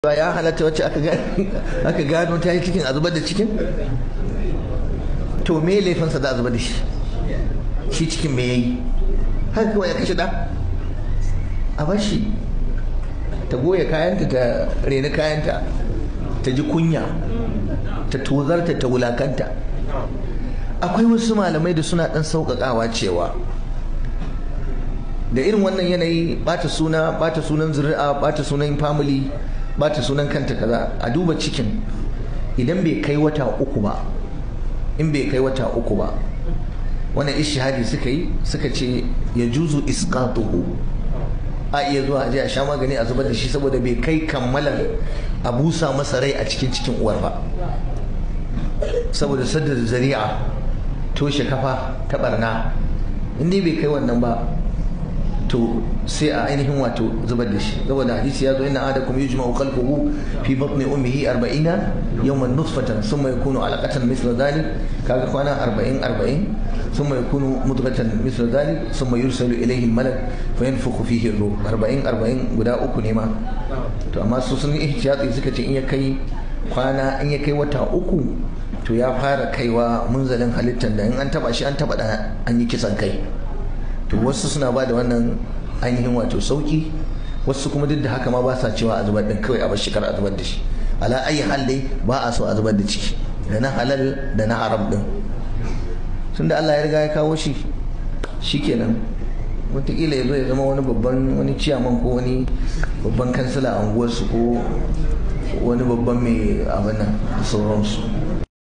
ba ya halatta wacce aka gano ta yi cikin a zubar da cikin to me laifinsa da a zubar da shi shi cikin me yayi haka kawai ya kashe da a bashi ta goya kayanta ta reni kayanta ta ji kunya ta tozarta ta wulakanta akwai wasu malamai da suna dan sauƙaƙawa cewa da irin wannan yanayi bata suna bata sunan zuri'a bata sunan family bata sunan kanta kaza a duba cikin idan bai kai wata uku ba in bai kai wata uku ba wannan ishihadi suka yi suka ce ya juzu isqatuhu a iya zuwa a sha magani a zubar da shi saboda bai kai kammalar a busa masa rai a cikin cikin uwar ba saboda sadda zari'a toshe kafa ta barna in dai bai kai wannan ba to sai a ainihin wato zubar da shi saboda hadisi ya zo inna adakum yujma'u khalquhu fi batni ummihi 40 yawman nutfatan thumma yakunu alaqatan mithla dhalik kaga kwana 40 40 thumma yakunu mudghatan mithla dhalik thumma yursalu ilayhi al-malak fayanfukhu fihi ar-ruh 40 40 guda uku ne ma to amma su sun yi ihtiyati suka ce in ya kai kwana in ya kai wata uku to ya fara kaiwa munzalin halittar da in an taba shi an taba da an yi kisan kai to wasu suna ba da wannan ainihin wato sauki wasu kuma duk da haka ma ba sa cewa a zubar din kawai a bar shekar a zubar da shi ala ayi hal dai ba a so a zubar da ciki da na halal da na haram din tun da Allah ya riga ya kawo shi shikenan wataƙila ya zo ya zama wani babban wani ciyaman ko wani babban kansila a unguwarsu ko wani babban mai abin nan da sauransu